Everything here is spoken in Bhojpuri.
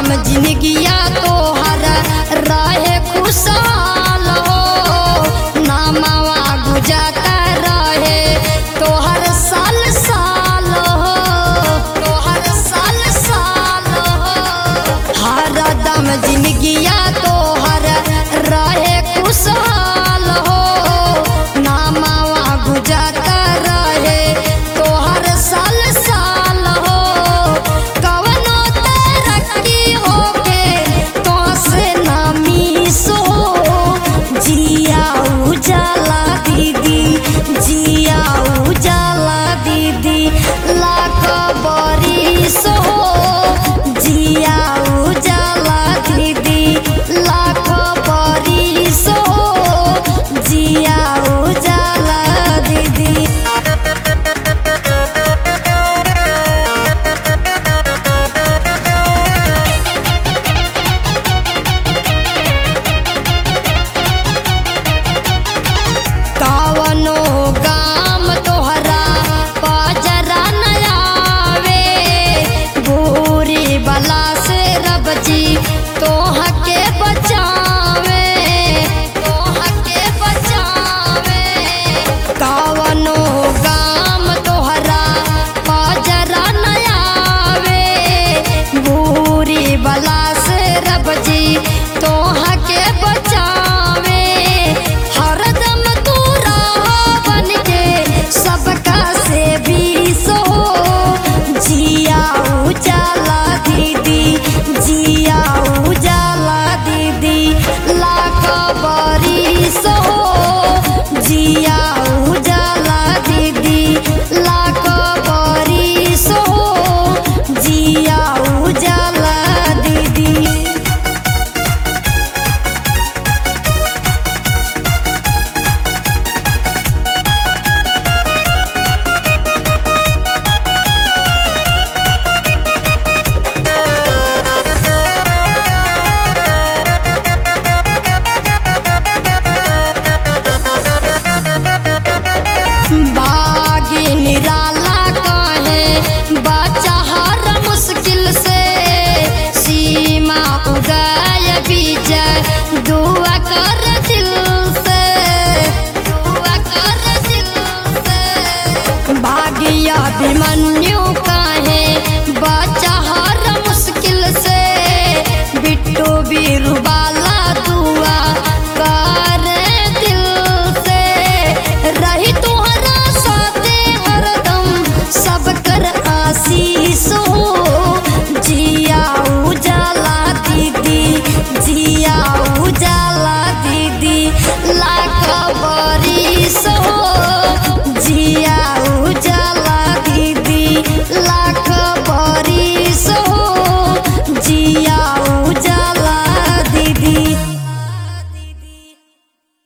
जिनगिया तोहर रहे खुशहाल हो नामावा गुजरता रहे तोहर साल साल हो तोहर साल साल हो हरदम जिनगिया तोहर रहे खुशहाल हो नामावा गुजरता रहे तोहर साल साल हो कवनो तरक्की होके तो से नामी सो जिया उजाला दीदी जिया उजाला दीदी लाख बरिस हो जिया उजाला दीदी लाख बरिस हो जिया उजाला दीदी कवनो गाम तोहरा पजरा नयावे बूरी बला से रब जी तोह के बचावे तोह के बचावे कवनो गाम तोहरा पजरा नयावे बूरी बला से रब जी तोह के बचावे हरदम तू रहा बन के सबका से भी सो जिया उजाला दीदी जिया उजाला दीदी लाख बरिस हो जिया उजाला दीदी लाख बरिस हो जिया उजाला दीदी बागी निराला कहे बच्चा हर मुश्किल से सीमा उगाय विजय दुआ कर दिल से दुआ कर दिल से भाग्य अभिमन्यु कहे बच्चा हर मुश्किल से बिट्टू बीरबाल